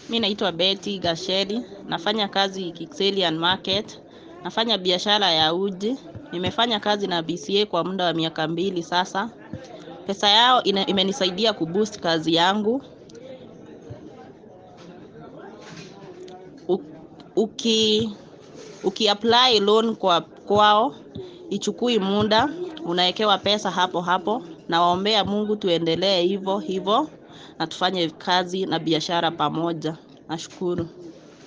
Mi naitwa Betty Gasheri, nafanya kazi Kikselian Market, nafanya biashara ya uji, nimefanya kazi na BCA kwa muda wa miaka mbili sasa. Pesa yao ina- imenisaidia kuboost kazi yangu. U- Uki ukiapply loan kwa kwao ichukui muda, unawekewa pesa hapo hapo. Nawaombea Mungu tuendelee hivyo hivyo na tufanye kazi na biashara pamoja. Nashukuru.